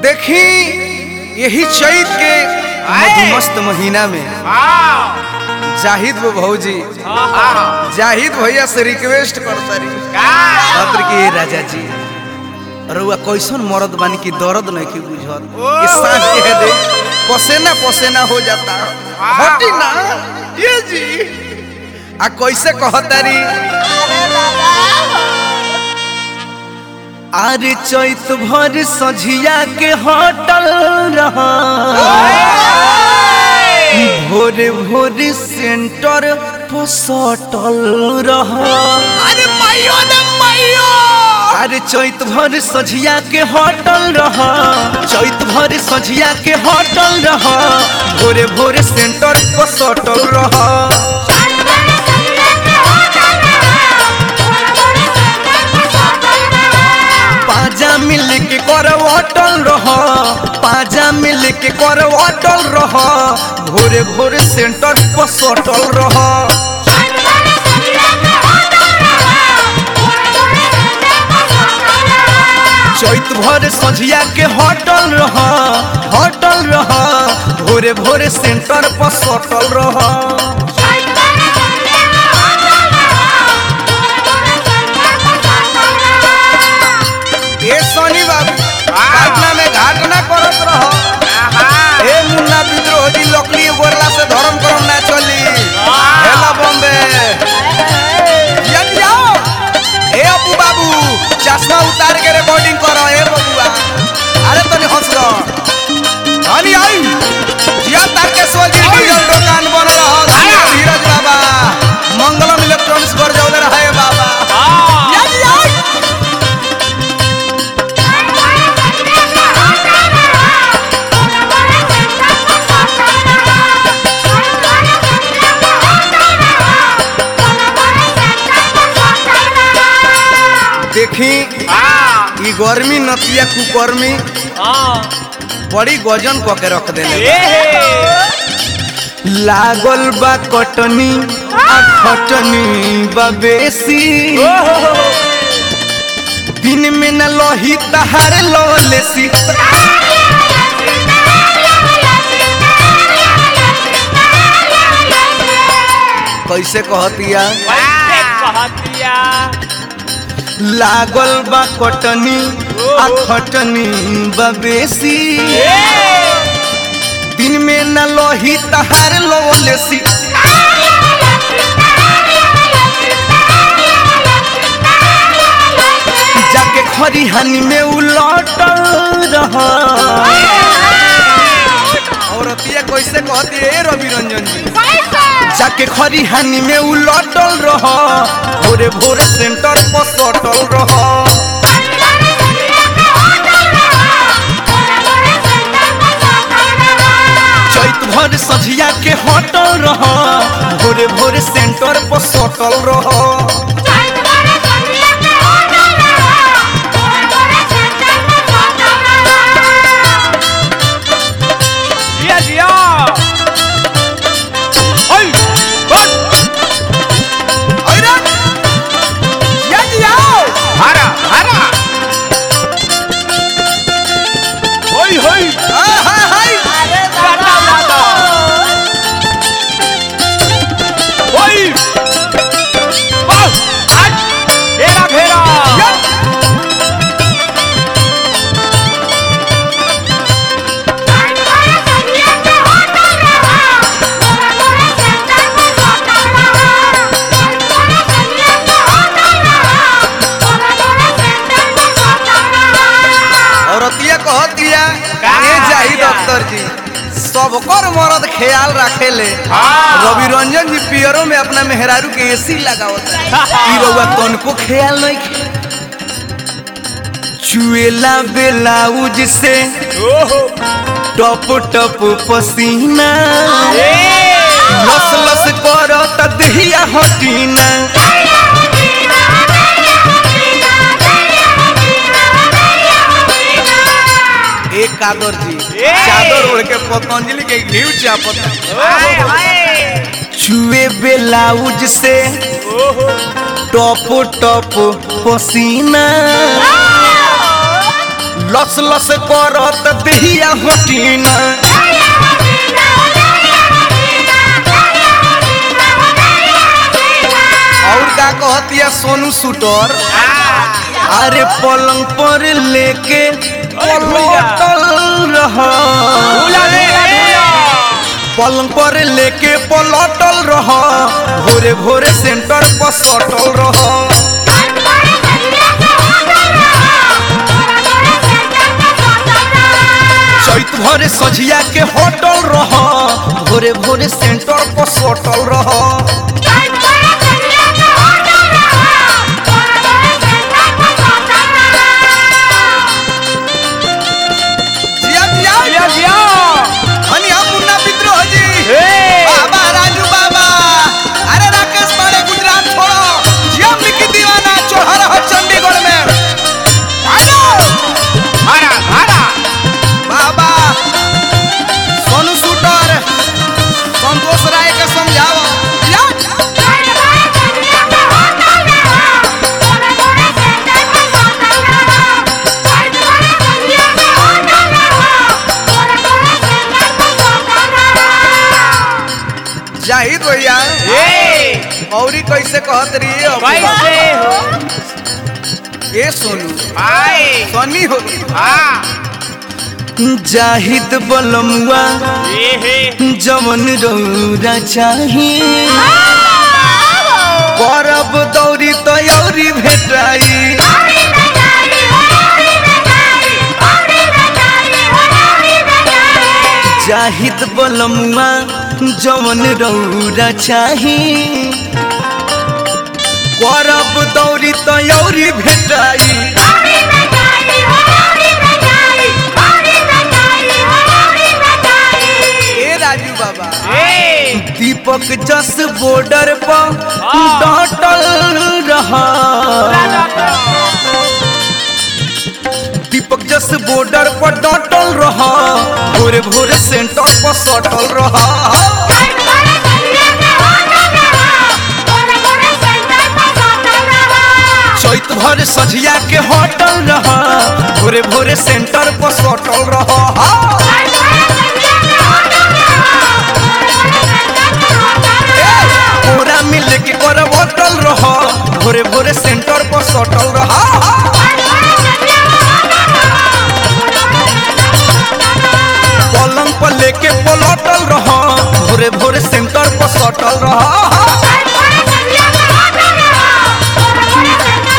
देखी यही चैत के मधुमस्त महीना में जाहिद वो भौजी जाहिद भैया से रिक्वेस्ट करता रही खतर की "ए राजा जी रउआ कैसन मरद बानी की दर्द नहीं की बुझत कि सांस के दे पसेना पसेना हो जाता हटी ना ये जी आ कैसे कहतारी अरे चैत भर सझिया के होटल रहा भोरे भोरे सेंटर पर सटल रहा अरे माइयो ने माइयो अरे चैत भर सझिया के होटल रहा चैत भर सझिया के होटल रहा भोरे भोरे सेंटर पर सटल रहा पाजा मिल के कर अटल रहा पाजा मिल के कर अटल रहा भोरे भोरे सेंटर पर सटल रहा चैत भर सझिया के होटल रहा होटल रहा भोरे भोरे सेंटर पर सटल रहा ए सोनी बाबू घटना में घटना करत रहो ए मुन्ना विद्रोह जी लकड़ी बोरला से धर्म करम ना चली हेला बॉम्बे यदि आओ ए अपू बाबू चश्मा उतार के रिकॉर्डिंग करो ए बबुआ अरे तनी हंस लो हनी आई जिया तारकेश्वर जी डीजल दुकान बन रहा धीरज बाबा मंगलम इलेक्ट्रॉनिक्स पर जाओ रहे बाबा यदि आई देखी ई गर्मी नतिया कुकर्मी बड़ी गजन क के रख देले लागल बा कटनी आ खटनी बा बेसी दिन में न लही तहार ललेसी कैसे कहतिया लागल बा कटनी आ खटनी बा बेसी दिन में न लही तहार ललेसी जाके खरिहानी में उलटल रहा औरतिया कैसे कहती है रवि रंजन जी जाके खरिहानी में उलटल रहा भोरे भोरे सेंटर पर सटल रहा चैत भर सझिया के हटल रहा भोरे भोरे सेंटर पर सटल रहा जिया जिया ओय बस अरे या जी आओ हरा हरा ओय होय आ, हाय हाय गाता गाता ओय बस आज घेरा घेरा या औरतिया कहतिया का ये जाही कहतिया? डॉक्टर जी सबकर मरद ख्याल रखेले हाँ। रवि रंजन जी पियरो में अपना मेहरारू के एसी लगावता ई रउआ तनको ख्याल नहीं खे- चुएला बेलाउज से ओहो टप टप पसीना ए लस लस करत दहिया हटीना एक कादर जी ए! चादर ओढ़ के पतंजलि के घी चापत हाय हाय छुए बेलाउज से ओहो टप टप पसीना लस लस करत देहिया हटीना और का कहतिया सोनू सूटर अरे पलंग पर लेके पलटल रहा पलंग पर लेके पलटल रहा भोरे भोरे सेंटर पर सटल रहा चैत भरे सझिया के होटल रहा भोरे भोरे सेंटर पर सटल रहा जिया जिया हनी हम मुन्ना विद्रोह जी बाबा राजू बाबा अरे राकेश बाड़े गुजरात छोड़ो जिया मिकी दीवाना चोहर हो चंडीगढ़ में आलो बाबा सोनू शूटर संतोष राय के समझाओ या जाहिद भैया औरी कैसे कहत रही ए सोनू सोनी हो जाहिद बलमुआ जमन रौरा चाही करब दौरी तयौरी भेटाई जाहिद बलमुआ जमन रौरा चाही करब दौरी तयौरी भेटाई ए राजू बाबा दीपक जस बॉर्डर पर डटल रहा दीपक जस बॉर्डर पर डटल रहा भोरे भोरे सेंटर पर सटल रहा चैत भर सझिया के होटल रहा भोरे भोरे सेंटर पर सटल रहा पूरा मिल के कर होटल रहा भोरे भोरे सेंटर पर सटल रहा पलंग पर लेके पलटल रहा भोरे भोरे सेंटर पर सटल रहा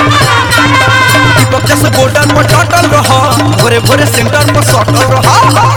दीपक जैसे बॉर्डर पर डटल रहा भोरे भोरे सेंटर पर सटल रहा